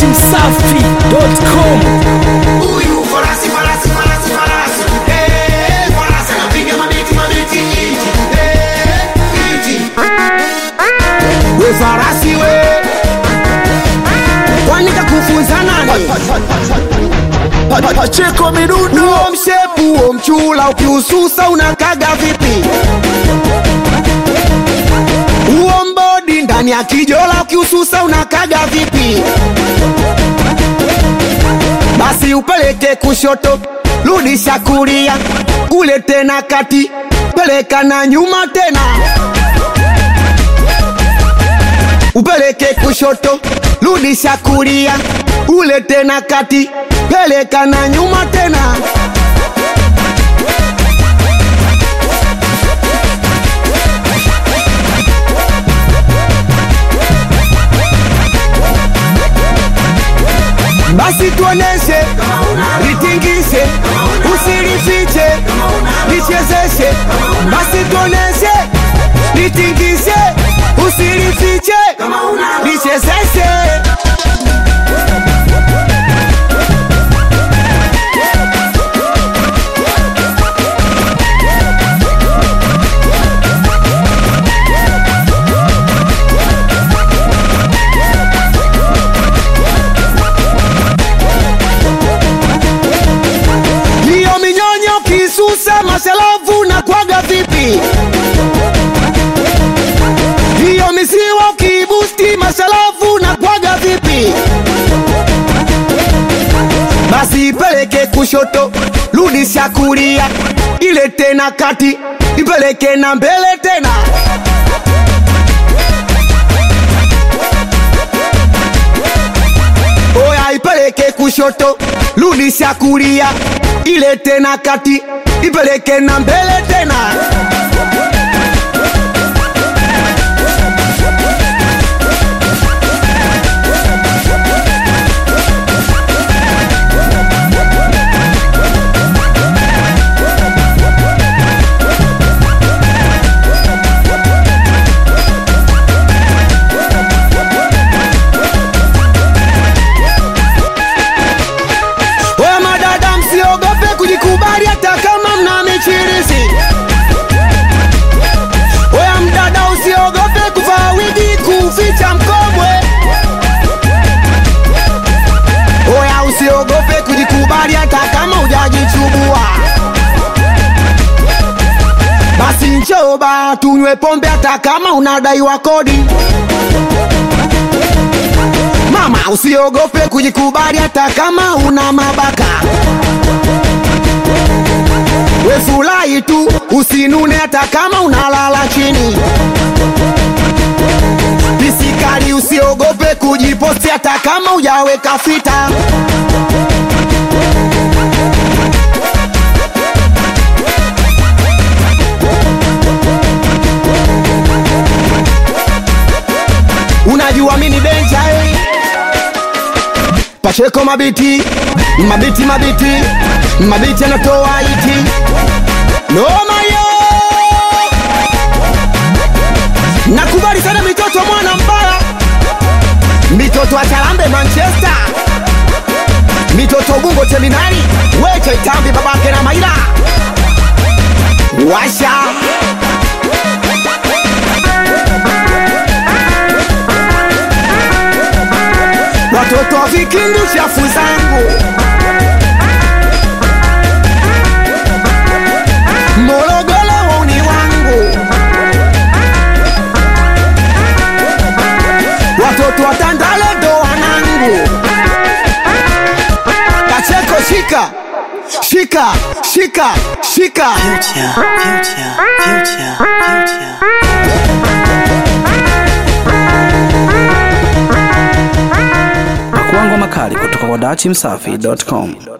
datimsafi.com Huyu farasi farasi farasi farasi eh farasi anapiga mabiti mabiti iti eh iti we farasi we kwani kakufunza nani Pacheko midundo huo mshepu huo mchula ukiususa unakaga vipi huo mbodi ndani ya kijola ukiususa unakaga vipi basi upeleke kushoto rudisha kulia ule tena kati peleka na nyuma tena upeleke kushoto rudisha kulia ule tena kati peleka na nyuma tena basi tuoneshe litingishe usilifiche lichezeshe basi tuoneshe litingishe usilifiche lichezeshe hiyo minyonyo kisusa masalavu na kwaga vipi hiyo misiwa kibusti masalavu na kwaga vipi basi ipeleke kushoto rudisha kulia ile tena kati ipeleke na mbele tena oya ipeleke kushoto rudisha kulia ile tena kati ipeleke na mbele tena Oya madada, msiogope kujikubali hata kama mna michirizi. Oya mdada, usiogope kuvaa wigi kuficha mkomwe. Oya usiogope kujikubali hata kama hujajichubua. Basi njoo ba tunywe pombe hata kama unadaiwa kodi. Mama usiogope kujikubali hata kama una mabaka. We furahi tu usinune hata kama unalala chini. Pisikali usiogope kujiposti hata kama hujaweka fita. Unajua mini benja eh? Pacheko mabiti mabiti mabiti mabiti anatoa iti noma yo nakubali sana mitoto mwana mbaya mitoto wa Charambe Manchester mitoto Ubungo Terminali weche itambi babake na Maira washa watoto wa vikindu chafu zangu Morogoro wauni wangu watoto wa Tandale ndo wanangu Kacheko shika shika shika shika Future, future, future, future. Pakuangwa makali kutoka kwa datimsafi.com